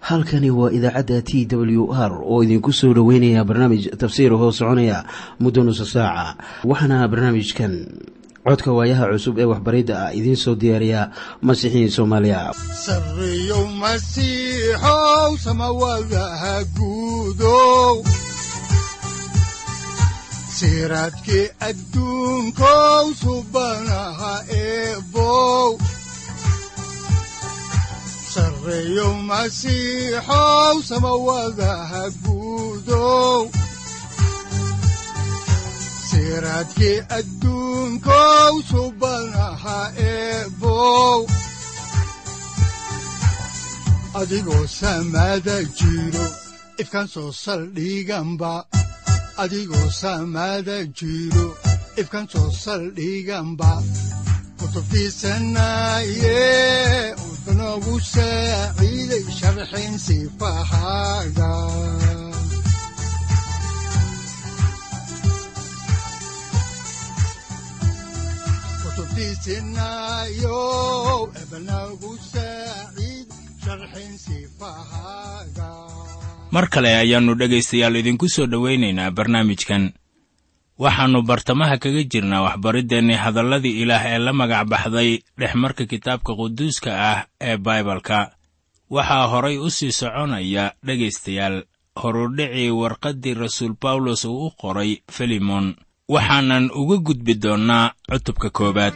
halkani waa idaacadda t w r oo idinku soo dhoweynaya barnaamij tafsiir hoo soconaya muddo nusa saaca waxaana barnaamijkan codka waayaha cusub ee waxbaridda ah idiin soo diyaariya masiixiin soomaaliya sareyow masiixow samawadaha guudow siraadkii adduunkow subanaha eebow sareyow masiixow samawadaha guudow siraadkii adduunkow subanaha eebow adigoo samaada jiro ifkaan soo saldhiganba adigoo samaada jiro ifkaan soo saldhiganba kutubtiisanaye udanogu saaciiday sharxin sifahaaga kutubtiisinayo ebanagu saaciid sharxin sifahaaga mar kale ayaannu dhegaystayaal idinku soo dhowaynaynaa barnaamijkan waxaannu bartamaha kaga jirnaa waxbariddeenni hadalladii ilaah ee la magac baxday dhexmarka kitaabka quduuska ah ee baibalka waxaa horay u sii soconaya dhegaystayaal horudhicii warqaddii rasuul bawlos uu u qoray filimon waxaanan uga gudbi doonnaa cutubka koowaad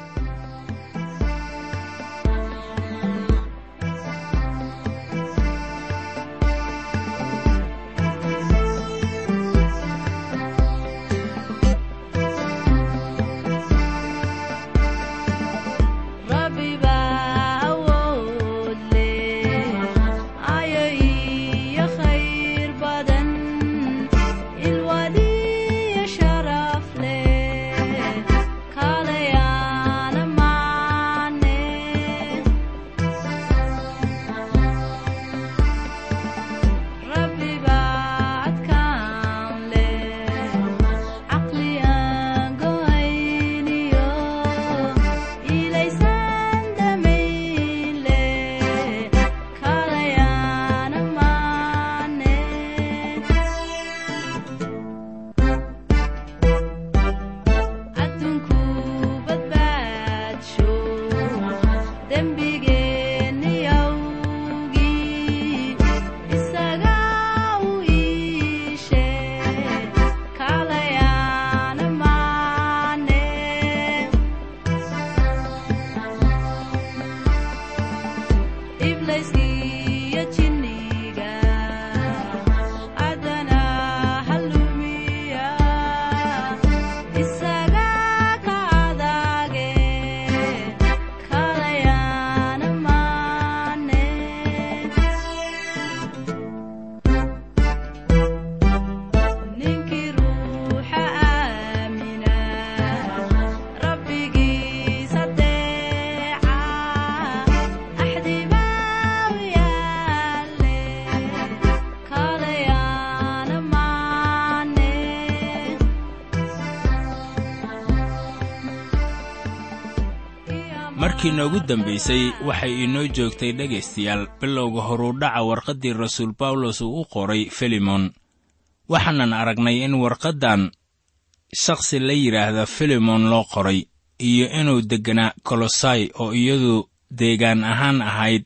markii noogu dambaysay waxay inoo joogtay dhegaystayaal bilowga horudhaca warqaddii rasuul bawlos uu u qoray filimon waxaanan aragnay in warqaddan shakhsi la yidhaahda filimon loo qoray iyo inuu degganaa kolosai oo iyadu deegaan ahaan ahayd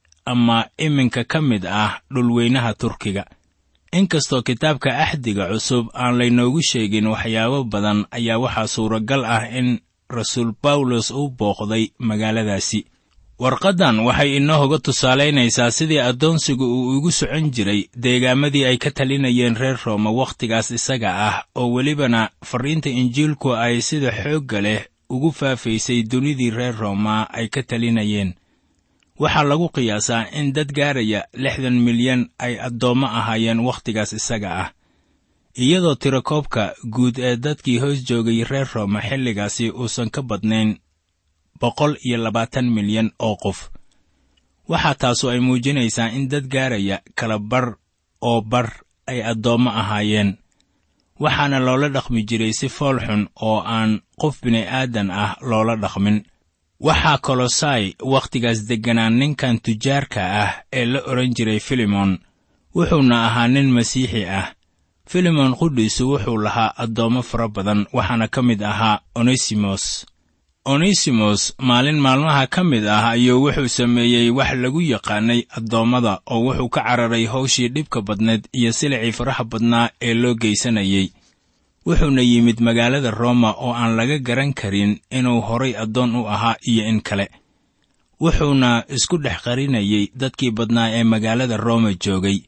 ama iminka ka mid ah dhulweynaha turkiga inkastoo kitaabka axdiga cusub aan laynoogu sheegin waxyaabo badan ayaa waxaa suuragal ah in rasuul bawlos uu booqday magaaladaasi warqaddan waxay inoo hoga tusaalaynaysaa sidii addoonsigu uu igu socon jiray deegaamadii ay ka talinayeen reer rooma wakhtigaas isaga ah oo welibana farriinta injiilku ay sida xoogga leh ugu faafaysay dunidii reer rooma ay ka talinayeen waxaa lagu qiyaasaa in dad gaaraya lixdan milyan ay addoommo ahaayeen wakhtigaas isaga ah iyadoo tirakoobka guud ee dadkii hoos joogay reer rooma xilligaasi uusan ka badnayn boqol iyo labaatan milyan oo qof waxaa taasu ay muujinaysaa in dad gaaraya kala bar oo bar ay addoommo ahaayeen waxaana loola dhaqmi jiray si fool xun oo aan qof bini'aadan ah loola dhaqmin waxaa kolosai wakhtigaas degganaa ninkan tujaarka ah ee la odhan jiray filimon wuxuuna ahaa nin masiixi ah filimon qudhiisu wuxuu lahaa addoommo fara badan waxaana ka mid ahaa onesimos onesimos maalin maalmaha ka mid ah ayuu wuxuu sameeyey wax lagu yaqaanay addoommada oo wuxuu ka cararay hawshii dhibka badneed iyo silicii faraha badnaa ee loo geysanayey wuxuuna yimid magaalada rooma oo aan laga garan karin inuu horay addoon u ahaa iyo in kale wuxuuna isku dhex qarinayey dadkii badnaa ee magaalada rooma joogay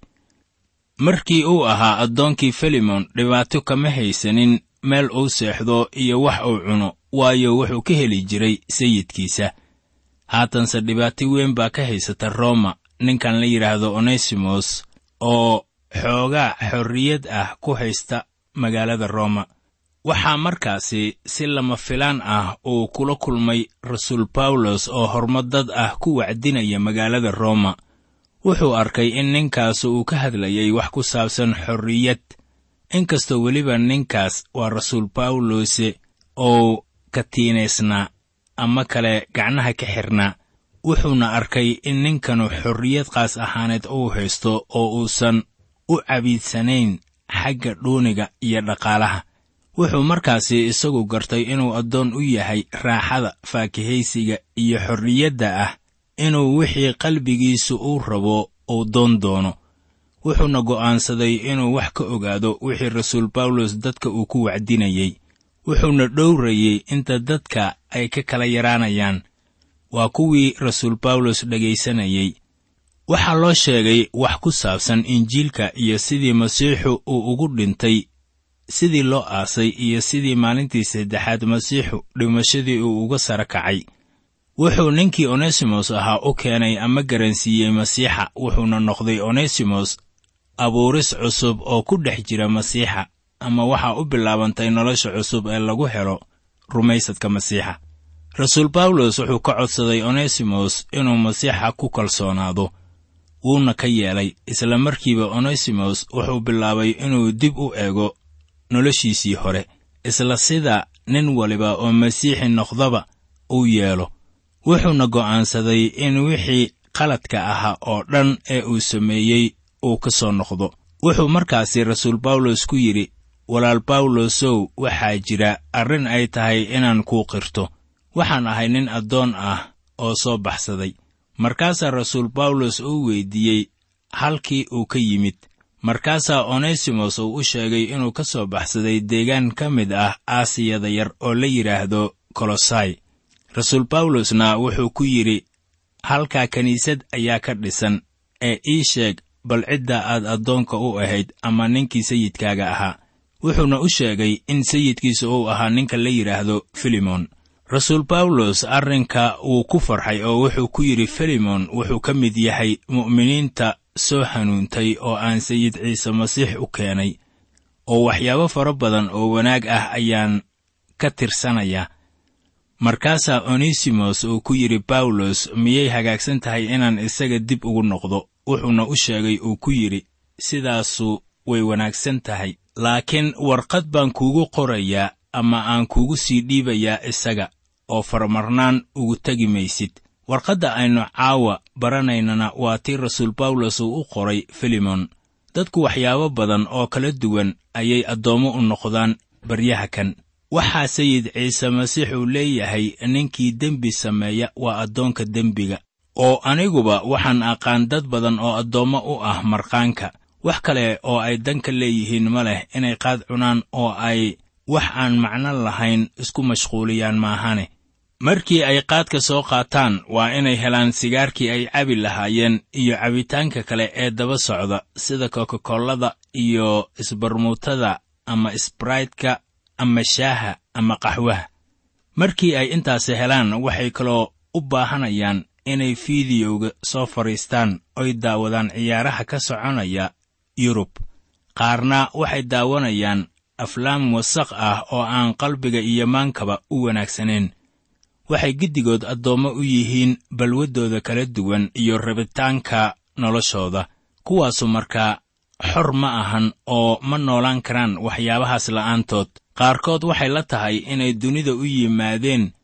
markii uu ahaa addoonkii filimon dhibaato kama haysanin meel uu seexdo iyo wax uu cuno waayo wuxuu ka heli jiray sayidkiisa haatanse dhibaato weyn baa ka haysata rooma ninkan la yidhaahdo onesimos oo xoogaa xorriyad ah ku haysta magaalada rooma waxaa markaasi si lama filaan ah uu kula kulmay rasuul bawlos oo hormadad ah ku wacdinaya magaalada rooma wuxuu arkay in ninkaas uu ka hadlayay wax ku saabsan xorriyad inkastoo weliba ninkaas waa rasuul bawlose oo katiinaysnaa ama kale gacnaha ka xirnaa wuxuuna arkay in ninkanu xorriyad qaas ahaaneed uu haysto oo uusan u cabiidsanayn xagga dhuuniga iyo dhaqaalaha wuxuu markaasi isagu gartay inuu addoon u yahay raaxada faakihaysiga iyo xorriyadda ah inuu wixii qalbigiisu uu rabo uu doon doono wuxuuna go'aansaday inuu wax ka ogaado wixii rasuul bawlos dadka uu ku wacdinayey wuxuuna dhowrayey inta dadka ay ka kala yaraanayaan waa kuwii rasuul bawlos dhegaysanayey waxaa loo sheegay wax ku saabsan injiilka iyo sidii masiixu uu ugu dhintay sidii loo aasay iyo sidii maalintii saddexaad masiixu dhimashadii uu uga sara kacay wuxuu ninkii onesimos ahaa u keenay ama garansiiyey masiixa wuxuuna noqday onesimos abuuris cusub oo ku dhex jira masiixa ama waxaa u bilaabantay nolosha cusub ee lagu helo rumaysadka masiixa rasuul bawlos wuxuu ka codsaday onesimos inuu masiixa ku kalsoonaado wuuna ka yeelay isla markiiba onesimos wuxuu bilaabay inuu dib u eego noloshiisii hore isla sida nin waliba oo masiixi noqdaba uu yeelo wuxuuna go'aansaday in wixii qaladka ahaa oo dhan ee uu sameeyey uu ka soo noqdo wuxuu markaasi rasuul bawlos ku yidhi walaal bawlosow waxaa jira arrin ay tahay inaan kuu qirto waxaan ahay nin addoon ah oo soo baxsaday markaasaa rasuul bawlos uu weyddiiyey halkii uu ka yimid markaasaa onesimos uu u sheegay inuu ka soo baxsaday deegaan ka mid ah aasiyada yar oo la yidhaahdo kolosai rasuul bawlosna wuxuu ku yidhi halkaa kiniisad ayaa ka dhisan ee ii sheeg bal cidda aad addoonka u ahayd ama ninkii sayidkaaga ahaa wuxuuna u sheegay in sayidkiisa uu ahaa ninka la yidhaahdo filimon rasuul bawlos arrinka wuu ku farxay oo wuxuu ku yidhi filimon wuxuu ka mid yahay mu'miniinta soo hanuuntay oo aan sayid ciise masiix u keenay oo waxyaabo fara badan oo wanaag ah ayaan ka tirsanayaa markaasaa onesimos uu ku yidhi bawlos miyay hagaagsan tahay inaan isaga dib ugu noqdo wuxuuna u sheegay uu ku yidhi sidaasu way wanaagsan tahay laakiin warqad baan kuugu qorayaa ama aan kuugu sii dhiibayaa isaga oo faramarnaan ugu tegi maysid warqadda aynu caawa baranaynana waa tii rasuul bawlos uu u qoray filimon dadku waxyaabo badan oo kala duwan ayay addoommo u noqdaan baryaha kan waxaa sayid ciise masiix uu leeyahay ninkii dembi sameeya waa addoonka dembiga oo aniguba waxaan aqaan dad badan oo addoommo u ah marqaanka wax kale oo ay danka leeyihiin ma leh inay qaad cunaan oo ay wax aan macno lahayn isku mashquuliyaan maahane markii ay qaadka soo qaataan waa inay helaan sigaarkii ay cabi lahaayeen iyo cabitaanka kale ee daba socda sida kokakollada iyo isbarmuutada ama sbraytka ama shaaha ama qaxwaha markii ay intaasi helaan waxay kaloo u baahanayaan inay fiidiyowga soo fadhiistaan oy daawadaan ciyaaraha ka soconaya yurub qaarna waxay daawanayaan aflaam wasaq ah oo aan qalbiga iyo maankaba u wanaagsanayn waxay giddigood addoommo u yihiin balwaddooda kala duwan iyo rabitaanka noloshooda kuwaasu markaa xor ma ahan oo ma noolaan karaan waxyaabahaas la'aantood qaarkood waxay la tahay inay dunida u yimaadeen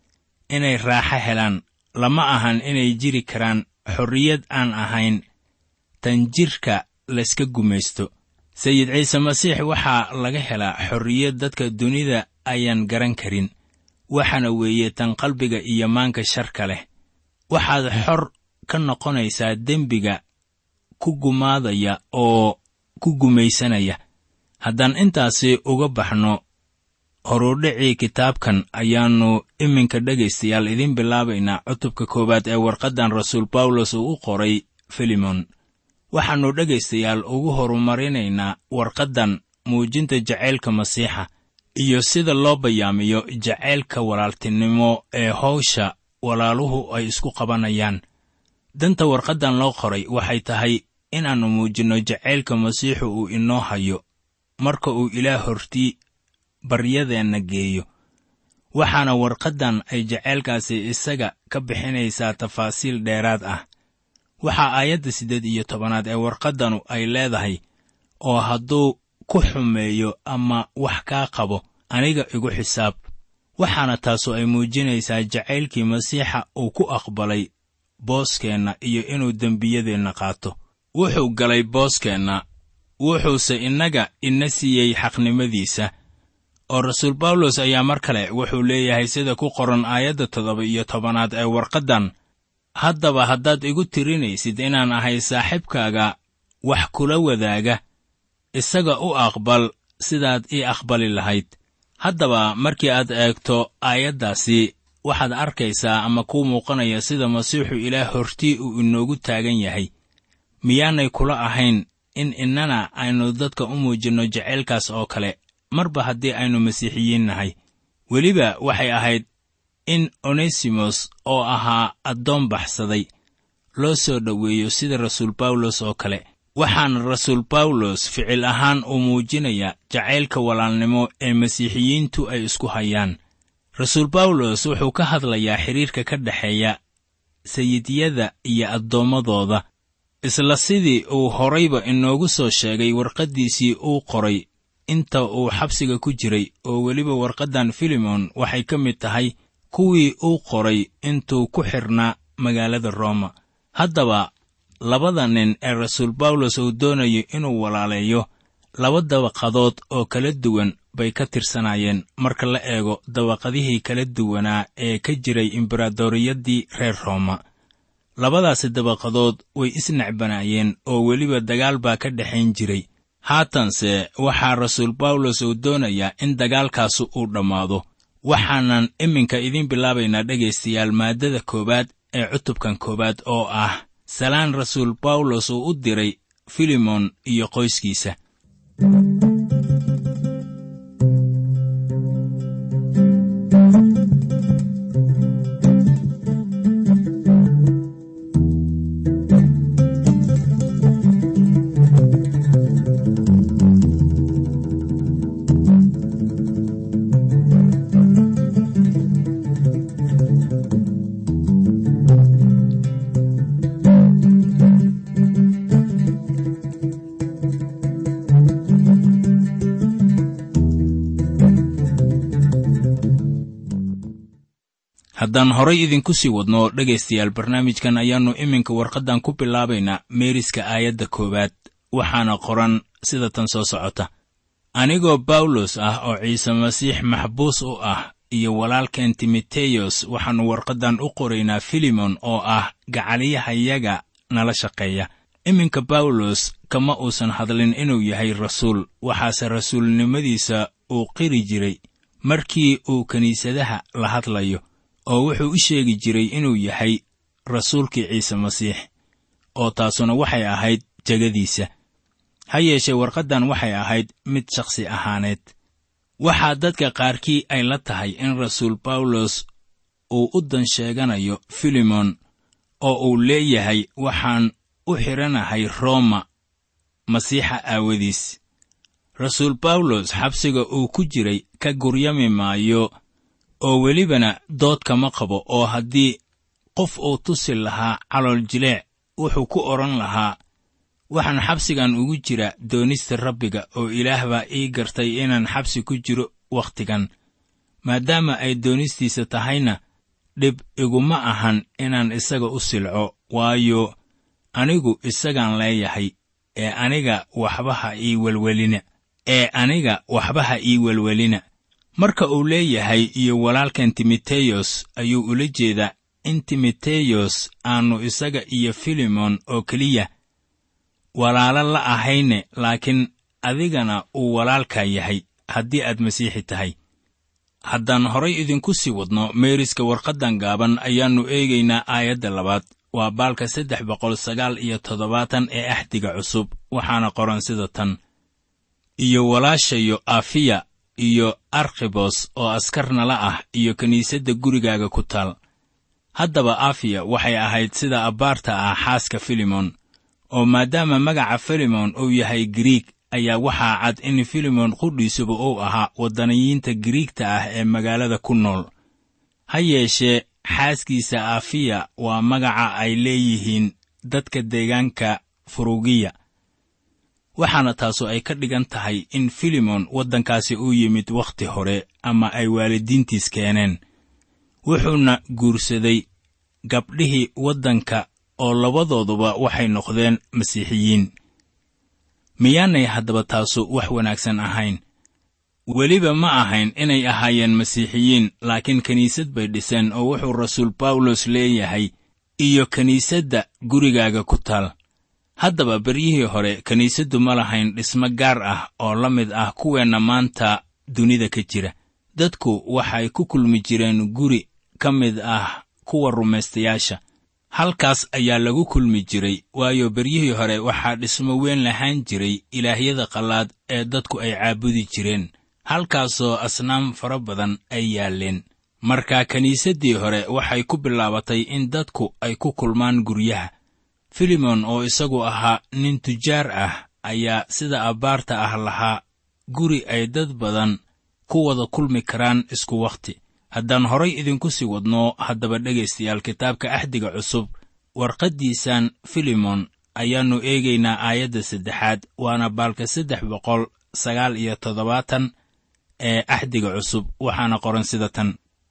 inay raaxo helaan lama ahan inay jiri karaan xorriyad aan ahayn tan jidhka layska gumaysto sayid ciise masiix waxaa laga helaa xorriyad dadka dunida ayaan garan karin waxaana weeye tan qalbiga iyo maanka sharka leh waxaad xor ka noqonaysaa dembiga ku gumaadaya oo ku gumaysanaya haddaan intaasi uga baxno horudhicii kitaabkan ayaannu iminka dhegaystayaal idiin bilaabaynaa cutubka koowaad ee warqaddan rasuul bawlos uu u qoray filimon waxaannu dhegaystayaal ugu horumarinaynaa warqaddan muujinta jacaylka masiixa iyo sida loo bayaamiyo jacaylka walaaltinimo ee hawsha walaaluhu ay isku qabanayaan danta warqaddan loo qoray waxay tahay inaannu muujinno jacaylka masiixu uu inoo hayo marka uu ilaah hortii baryadeenna geeyo waxaana warqaddan ay jacaylkaasi isaga ka bixinaysaa tafaasiil dheeraad ah waxaa aayadda siddeed iyo tobanaad ee warqaddanu ay leedahay oo hadduu ku xumeeyo ama wax kaa qabo aniga igu xisaab waxaana taasu ay muujinaysaa jacaylkii masiixa uu ku aqbalay booskeenna iyo inuu dembiyadeenna qaato wuxuu galay booskeenna wuxuuse innaga ina siiyey xaqnimadiisa oo rasuul bawlos ayaa mar kale wuxuu leeyahay sida ku qoran aayadda toddoba iyo tobanaad ee warqaddan haddaba haddaad igu tirinaysid inaan ahay saaxiibkaaga wax kula wadaaga isaga u aqbal sidaad ii aqbali lahayd haddaba markii aad eegto aayaddaasi waxaad arkaysaa ama kuu muuqanaya sida masiixu ilaah hortii uu inoogu taagan yahay miyaanay kula ahayn in innana aynu dadka u muujinno jacaylkaas oo kale marba haddii aynu masiixiyiin nahay weliba waxay ahayd in onesimos oo ahaa addoon baxsaday loo soo dhoweeyo sida rasuul bawlos oo kale waxaana rasuul bawlos ficil ahaan uu muujinayaa jacaylka walaalnimo ee masiixiyiintu ay isku hayaan rasuul bawlos wuxuu ka hadlayaa xidhiirka ka dhexeeya sayidyada iyo addoommadooda isla sidii uu horayba inoogu soo sheegay warqaddiisii uu qoray inta uu xabsiga ku jiray oo weliba warqaddan filimon waxay ka mid tahay kuwii uu qoray intuu ku xidhnaa magaalada rooma haddaba labada nin ee rasuul bawlos uu doonayo inuu walaaleeyo laba dabaqadood oo kala duwan bay ka tirsanaayeen marka la eego dabaqadihii kala duwanaa ee ka jiray imberaadoriyaddii reer rooma labadaasi dabaqadood way isnecbanaayeen oo weliba dagaal baa ka dhexayn jiray haatanse waxaa rasuul bawlos uu doonayaa in dagaalkaasu uu dhammaado waxaanan iminka idiin bilaabaynaa dhegaystayaal maaddada koowaad ee cutubkan koowaad oo ah salaan rasuul bawlos uu u diray filimon iyo qoyskiisa haddaan horay idinku sii wadno dhegaystayaal barnaamijkan ayaannu iminka warqaddan ku bilaabaynaa meeriska aayadda koowaad waxaana qoran sida tan soo socota anigoo bawlos ah oo ciise masiix maxbuus u ah iyo walaalkeen timoteyos waxaannu warqaddan u qoraynaa filimon oo ah gacaliyahayaga nala shaqeeya iminka bawlos kama uusan hadlin inuu yahay rasuul waxaase rasuulnimadiisa uu qiri jiray markii uu kiniisadaha la hadlayo oo wuxuu u sheegi jiray inuu yahay rasuulkii ciise masiix oo taasuna waxay ahayd jegadiisa ha yeeshee warqaddan waxay ahayd mid shakhsi ahaaneed waxaa dadka qaarkii ay la tahay in rasuul bawlos uu u dan sheeganayo filimon oo uu leeyahay waxaan u xidhanahay rooma masiixa aawadiis rasuul bawlos xabsiga uu ku jiray ka guryami maayo oo welibana dood kama qabo oo haddii qof uu tusi lahaa calool jileec wuxuu ku odhan lahaa waxaan xabsigan ugu jira doonista rabbiga oo ilaah baa ii gartay inaan xabsi ku jiro wakhtigan maadaama ay doonistiisa tahayna dhib iguma ahan inaan isaga u silco waayo anigu isagaan leeyahay ee aniga waxba ha ii welwelina ee aniga waxba ha ii welwelina marka uu leeyahay iyo walaalkan timoteyos ayuu ula jeedaa in timoteyos aannu isaga iyo filimon oo keliya walaalo la ahayne laakiin adigana uu walaalkaa yahay haddii aad masiixi tahay haddaan horay idinku sii wadno meeriska warqaddan gaaban ayaannu eegaynaa aayadda labaad waa baalka saddex boqol sagaal iyo toddobaatan ee axdiga cusub waxaana qoran sida tan iyo walaashayo afiya iyo arkhibos oo askarnala ah iyo kiniisadda gurigaaga ku taal haddaba afiya waxay ahayd sida abbaarta ah xaaska filimon oo maadaama magaca filimon uu yahay giriig ayaa waxaa cad in filimon qudhiisuba uu ahaa waddaniyiinta giriigta ah ee magaalada ku nool ha yeeshee xaaskiisa afiya waa magaca ay leeyihiin dadka deegaanka furugiya waxaana taasu ay ka dhigan tahay in filimon waddankaasi uu yimid wakhti hore ama ay waalidiintiis keeneen wuxuuna guursaday gabdhihii waddanka oo labadooduba waxay noqdeen masiixiyiin miyaanay haddaba taasu wax wanaagsan ahayn weliba ma ahayn inay ahaayeen masiixiyiin laakiin kiniisad bay dhiseen oo wuxuu rasuul bawlos leeyahay iyo kiniisadda gurigaaga ku taal haddaba beryihii hore kiniisaddu ma lahayn dhismo gaar ah oo la mid ah kuweenna maanta dunida ka jira dadku waxay ku kulmi jireen guri ka mid ah kuwa rumaystayaasha halkaas ayaa lagu kulmi jiray waayo beryihii hore waxaa dhismo weyn lahaan jiray ilaahyada qallaad ee dadku ay caabudi jireen halkaasoo asnaam fara badan ay yaalleen marka kiniisaddii hore waxay ku bilaabatay in dadku ay ku kulmaan guryaha filimon oo isagu ahaa nin tujaar ah ayaa sida abbaarta ah lahaa guri ay dad badan ku wada kulmi karaan isku wakhti haddaan horay idinku sii wadno haddaba dhegaystayaal kitaabka axdiga cusub warqaddiisan filimon ayaannu eegaynaa aayadda saddexaad waana baalka saddex boqol sagaal iyo toddobaatan ee axdiga cusub waxaana qoran sida tan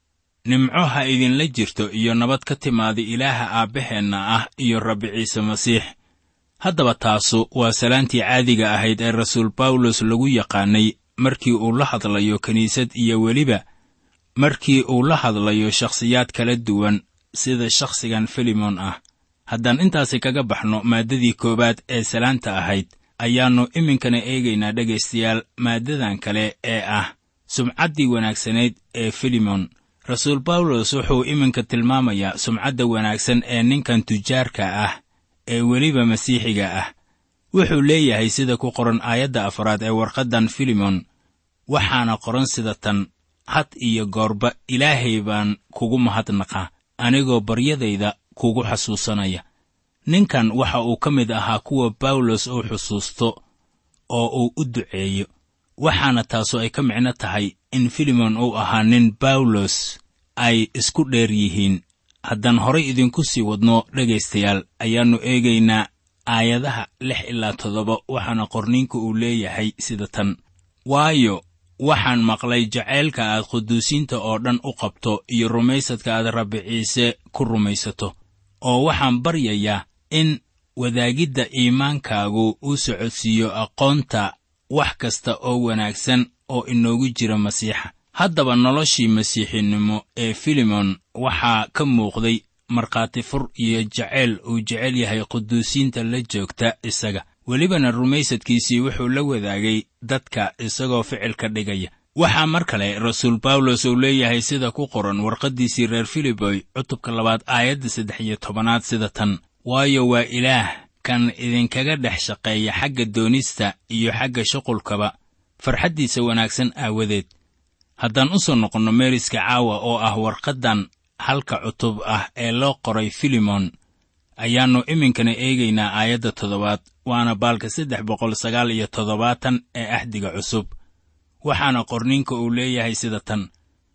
nimco ha idinla jirto iyo nabad ka timaada ilaaha aabbaheenna ah iyo rabbi ciise masiix haddaba taasu waa salaantii caadiga ahayd ee rasuul bawlos lagu yaqaanay markii uu la hadlayo kiniisad iyo weliba markii uu la hadlayo shakhsiyaad kala duwan sida shakhsigan filimon ah haddaan intaasi kaga baxno maaddadii koowaad ee salaanta ahayd ayaannu iminkana eegaynaa dhegaystayaal maaddadan kale ee ah sumcaddii wanaagsanayd ee filimon rasuul bawlos wuxuu iminka tilmaamayaa sumcadda wanaagsan ee ninkan tujaarka ah ee weliba masiixiga ah wuxuu leeyahay sida ku qoran aayadda afraad ee warqaddan filimon waxaana qoran sida tan had iyo goorba ilaahay baan kugu mahadnaqaa anigoo baryadayda kugu xasuusanaya ninkan waxa uu ka mid ahaa kuwa bawlos uu xusuusto oo uu u duceeyo waxaana taasu ay ka micno tahay in filimon uu ahaa nin bawlos ay isku dheer yihiin haddaan horay idinku sii wadno dhegaystayaal ayaannu eegaynaa aayadaha lix ilaa toddoba waxaana qorniinku uu leeyahay sida tan waayo waxaan maqlay jacaylka aad quduusiinta oo dhan u qabto iyo rumaysadka aad rabbi ciise ku rumaysato oo waxaan baryayaa in wadaagidda iimaankaagu uu socodsiiyo aqoonta wax kasta oo wanaagsan oo inoogu jira masiixa haddaba noloshii masiixinimo ee filimon waxaa ka muuqday markhaati fur iyo jacayl uu jecel yahay quduusiinta la joogta isaga welibana rumaysadkiisii wuxuu la wadaagay dadka isagoo ficilka dhigaya waxaa mar kale rasuul bawlos uu leeyahay sida ku qoran warqaddiisii reer filiboy cutubka labaad aayadda saddex iyo tobanaad sida tan waayo waa ilaah kan idinkaga dhex shaqeeya xagga doonista iyo xagga shuqulkaba farxaddiisa wanaagsan aawadeed haddaan u soo noqonno meeriska caawa oo ah warqaddan halka cutub ah ee loo qoray filimon ayaannu iminkana eegaynaa aayadda toddobaad waana baalka saddex boqol sagaal iyo toddobaatan ee axdiga cusub waxaana qorninka uu leeyahay sida tan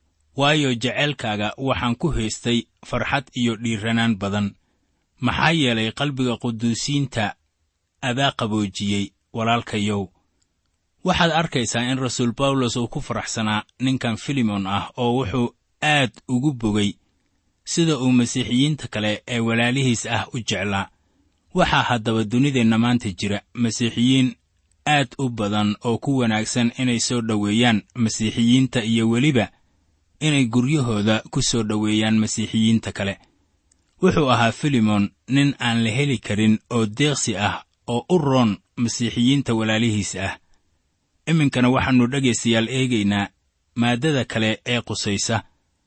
waayo jeceylkaaga waxaan ku haystay farxad iyo dhiiranaan badan maxaa yeelay qalbiga quduusiinta adaa qaboojiyey walaalkayow waxaad arkaysaa in rasuul bawlos uu ku faraxsanaa ninkan filimon ah oo wuxuu aad ugu bogay sida uu masiixiyiinta kale ee walaalihiis ah u jeclaa waxaa haddaba dunideenna maanta jira masiixiyiin aad u badan oo ku wanaagsan inay soo dhoweeyaan masiixiyiinta iyo weliba inay guryahooda ku soo dhoweeyaan masiixiyiinta kale wuxuu ahaa filimon nin aan la heli karin oo deeqsi ah oo u roon masiixiyiinta walaalihiis ah iminkana waxaannu dhegaystayaal eegaynaa maaddada kale ee qusaysa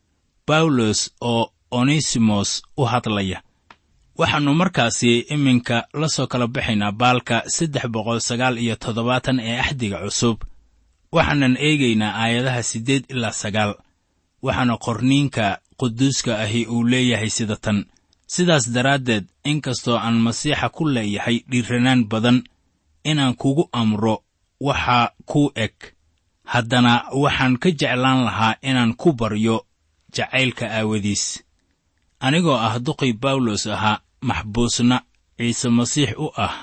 bawlos oo onesimos u hadlaya waxaannu markaasi iminka la soo kala baxaynaa baalka saddex boqol sagaal iyo toddobaatan ee axdiga cusub waxaanan eegaynaa aayadaha siddeed ilaa sagaal waxaana qorniinka quduuska ahi uu leeyahay sida tan sidaas daraaddeed inkastoo aan masiixa ku leeyahay dhiirranaan badan inaan kugu amro waxaa kuu eg haddana waxaan ka jeclaan lahaa inaan ku baryo jacaylka aawadiis anigoo ah duqii bawlos ahaa maxbuusna ciise masiix u ah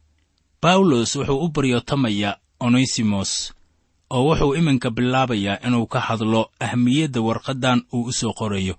bawlos wuxuu u baryootamaya onesimos oo wuxuu iminka bilaabayaa inuu ka hadlo ahmiyadda warqaddan uu u soo qorayo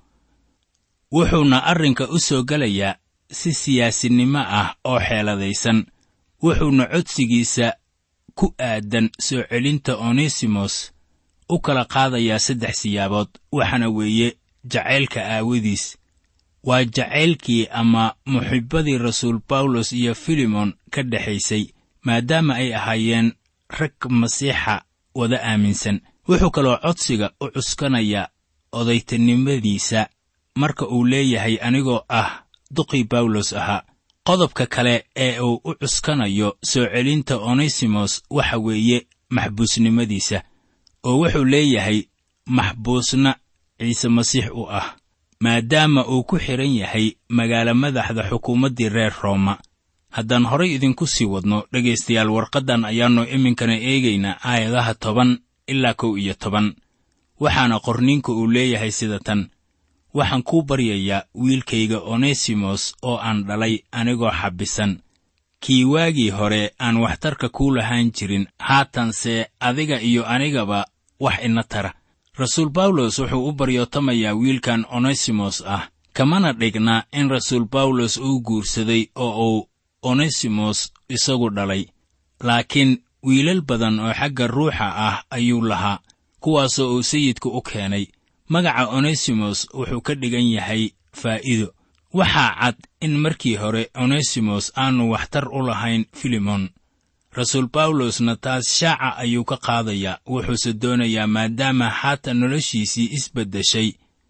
wuxuuna arrinka u soo gelayaa si siyaasinimo ah oo xeeladaysan wuxuuna codsigiisa ku aadan soo celinta onesimos u kala qaadayaa saddex siyaabood waxaana weeye jacaylka aawadiis waa jacaylkii ama muxibbadii rasuul bawlos iyo filimon ka dhexaysay maadaama ay ahaayeen rag masiixa wada aaminsan wuxuu kaloo codsiga u cuskanayaa odaytanimadiisa marka uu leeyahay anigoo ah duqii bawlos ahaa qodobka kale ee uu u cuskanayo soo celinta onesimos waxa weeye maxbuusnimadiisa oo wuxuu leeyahay maxbuusna ciise masiix u ah maadaama uu ku xidhan yahay magaalo madaxda xukuumaddii reer rooma haddaan horay idinku sii wadno dhegaystayaal warqaddan ayaannu iminkana eegaynaa aayadaha toban ilaa kow iyo toban waxaana qorniinka uu leeyahay sida tan waxaan kuu baryayaa wiilkayga onesimos oo aan dhalay anigoo xabbisan kii waagii hore aan waxtarka kuu lahaan jirin haatanse adiga iyo anigaba wax ina tara rasuul bawlos wuxuu u baryootamayaa wiilkan onesimos ah kamana dhigna in rasuul bawlos uu guursaday oo uu onesimos isagu dhalay laakiin wiilal badan oo xagga ruuxa ah ayuu lahaa kuwaasoo uu sayidku u keenay magaca onesimos wuxuu ka dhigan yahay faa'iido waxaa cad in markii hore onesimos aanu waxtar u lahayn filimon rasuul bawlosna taas shaaca ayuu ka qaadayaa wuxuuse doonayaa maadaama haatan noloshiisii isbeddeshay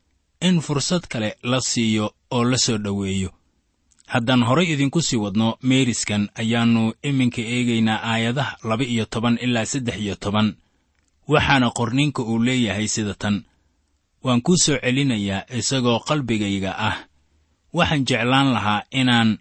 in fursad kale la siiyo oo la soo dhoweeyo haddaan horay idinku sii wadno meeriskan ayaannu iminka eegaynaa aayadaha laba iyo toban ilaa saddex iyo toban waxaana qorniinka uu leeyahay sida tan waan kuu soo celinayaa isagoo qalbigayga ah waxaan jeclaan lahaa inaan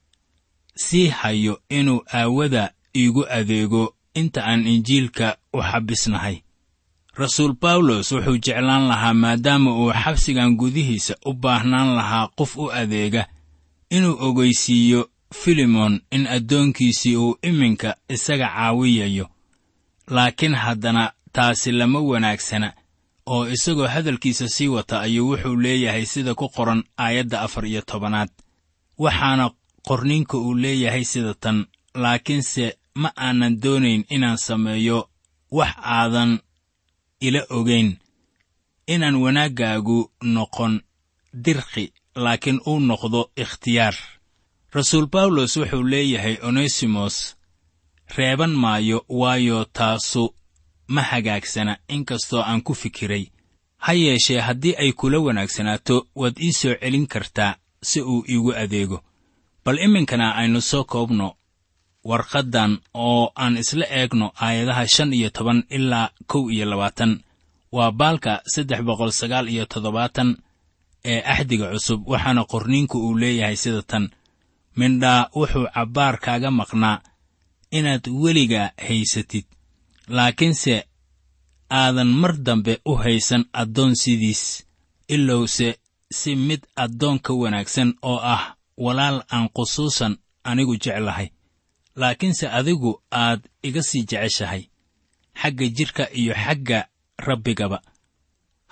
sii hayo inuu aawada iigu adeego inta aan injiilka u xabbisnahay rasuul bawlos wuxuu jeclaan lahaa maadaama uu xabsigan gudihiisa u baahnaan lahaa qof u adeega inuu ogeysiiyo filimon in addoonkiisii uu iminka isaga caawiyayo laakiin haddana taasi lama wanaagsana oo isagoo hadalkiisa sii wata ayuu wuxuu leeyahay sida ku qoran aayadda afar iyo tobanaad waxaana qorniinka uu leeyahay sida tan laakiinse ma aanan doonayn inaan sameeyo wax aadan ila ogayn inaan wanaaggaagu noqon dirqi laakiin uu noqdo ikhtiyaar rasuul bawlos wuxuu leeyahay onesimos reeban maayo waayo taasu ma hagaagsana inkastoo aan ku fikiray ha yeeshee haddii ay kula wanaagsanaato waad ii soo celin kartaa si uu iigu adeego bal iminkana aynu soo koobno warqaddan oo aan isla eegno aayadaha shan iyo toban ilaa kow iyo labaatan waa baalka saddex boqol sagaal iyo toddobaatan ee axdiga cusub waxaana qorniinku uu leeyahay sida tan mindhaa wuxuu cabbaar kaaga maqnaa inaad weliga haysatid laakiinse aadan mar dambe u haysan addoon sidiis ilowse si mid addoon ka wanaagsan oo ah walaal aan khusuusan anigu jeclahay laakiinse adigu aad iga sii jeceshahay xagga jidhka iyo xagga rabbigaba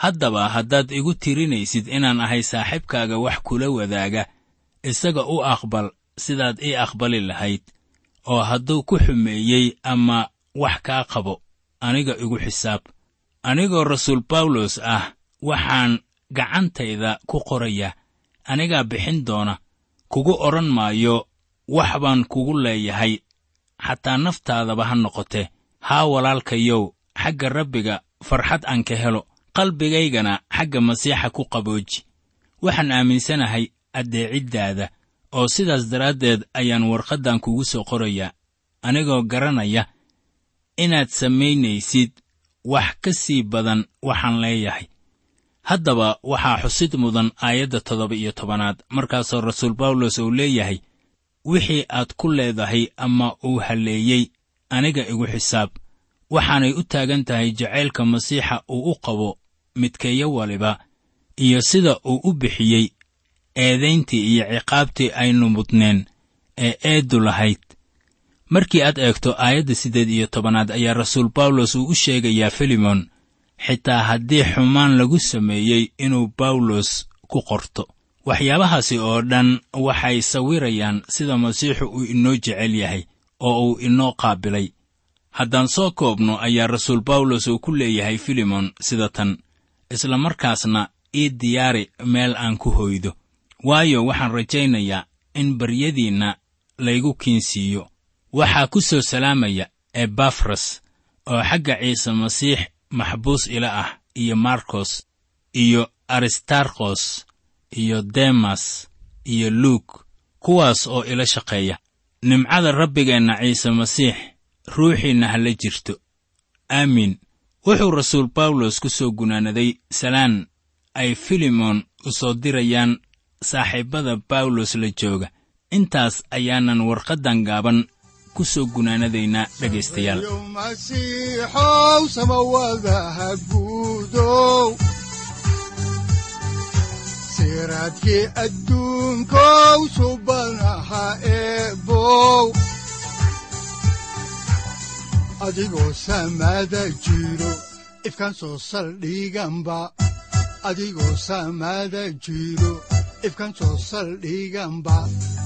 haddaba haddaad igu tirinaysid inaan ahay saaxiibkaaga wax kula wadaaga isaga u aqbal sidaad ii aqbali lahayd oo hadduu ku xumeeyey ama wax kaa qabo aniga igu xisaab anigoo rasuul bawlos ah waxaan gacantayda ku qoraya anigaa bixin doona kugu odhan maayo wax baan kugu leeyahay xataa naftaadaba ha noqotee haa walaalkayow xagga rabbiga farxad aan ka helo qalbigaygana xagga masiixa ku qabooji waxaan aaminsanahay addeeciddaada oo sidaas daraaddeed ayaan warqaddan kugu soo qorayaa anigoo garanaya inaad samaynaysid wax ka sii badan waxaan leeyahay haddaba waxaa xusid mudan aayadda toddoba iyo tobanaad markaasoo rasuul bawlos uu leeyahay wixii aad ku leedahay ama uu halleeyey aniga igu xisaab waxaanay u taagan tahay jacaylka masiixa uu u qabo midkeeyo waliba iyo sida uu u bixiyey eedayntii iyo ciqaabtii aynu mudneen ee eeddu lahayd markii aad eegto aayadda siddeed iyo tobanaad ayaa rasuul bawlos uu u sheegayaa filimon xitaa haddii xumaan lagu sameeyey inuu bawlos ku qorto waxyaabahaasi oo dhan waxay sawirayaan sida masiixu uu inoo jecel yahay oo uu inoo qaabilay haddaan soo koobno ayaa rasuul bawlos uu ku leeyahay filimon sida tan isla markaasna ii diyaari meel aan ku hoydo waayo waxaan rajaynayaa in baryadiinna laygu kiinsiiyo waxaa ku soo salaamaya ebafras oo xagga ciise masiix maxbuus ila ah iyo markos iyo aristarkos iyo demas iyo luuk kuwaas oo ila shaqeeya nimcada rabbigeenna ciise masiix ruuxiinna ha la jirto aamiin wuxuu rasuul bawlos ku soo gunaanaday salaan ay filimon u soo dirayaan saaxiibbada bawlos la jooga intaas ayaanan warqaddan gaaban ku soo gunaanadaynaa dhegaystayaal yow masiixow samawadaha guudow siraadkii adduunkow subanaha eebow adigoo samada jiro ifkan soo saldhiganba adigoo samada jiro ifkan soo saldhiganba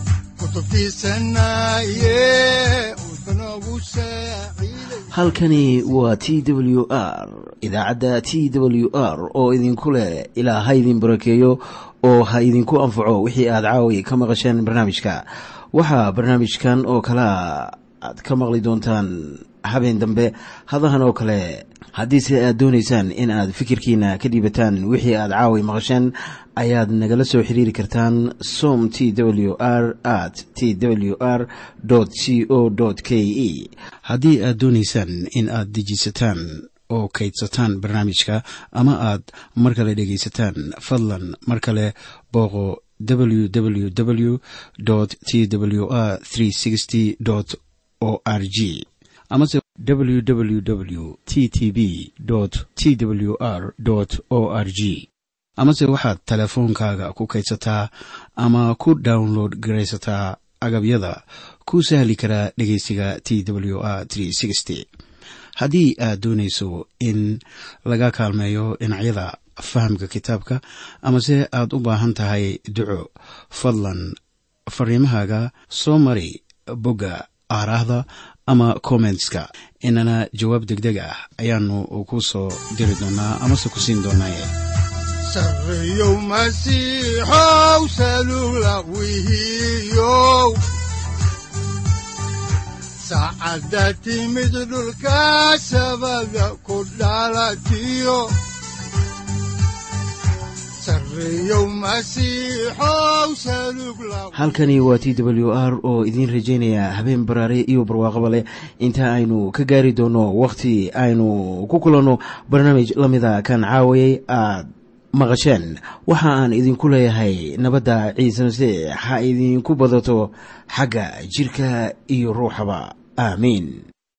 kutubtiisanaye udbanogu saaciiday halkani waa t w r idaacadda t w r oo idinku leh ilaa ha idin barakeeyo oo ha idinku anfaco wixii aad caawi ka maqasheen barnaamijka waxaa barnaamijkan oo kalea aad ka maqli doontaan habeen dambe hadahan oo kale haddiise aad doonaysaan in aad fikirkiina ka dhiibataan wixii aad caawi maqasheen ayaad nagala soo xiriiri kartaan som t w r at t w r c o k e haddii aad doonaysaan in aad dejiisataan oo kaydsataan barnaamijka ama aad mar kale dhegaysataan fadlan mar kale booqo www t w r o r g amase www t t b t w r o r g amase waxaad teleefoonkaaga ku kaydsataa ama ku download garaysataa agabyada ku sahli karaa dhegeysiga t w r haddii aad doonayso in laga kaalmeeyo dhinacyada fahamka kitaabka amase aad u baahan tahay duco fadlan fariimahaaga soo mari bogga aaraahda ama kommentska inana jawaab degdeg ah ayaanu ku soo diri doonaa amase ku siin doonaaye sarreyow masiixow salula wihiyow saacadda timid dhulka sabada ku dhalatiyo sarreyow masiixow salug la halkani waa t w r oo idiin rajaynaya habeen baraare iyo barwaaqaba leh inta aynu ka gaari doono wakhti aynu ku kulanno barnaamij la mida kan caawayay aad maqasheen waxa aan idinku leeyahay nabadda ciise masiix ha idinku badato xagga jidhka iyo ruuxaba aamiin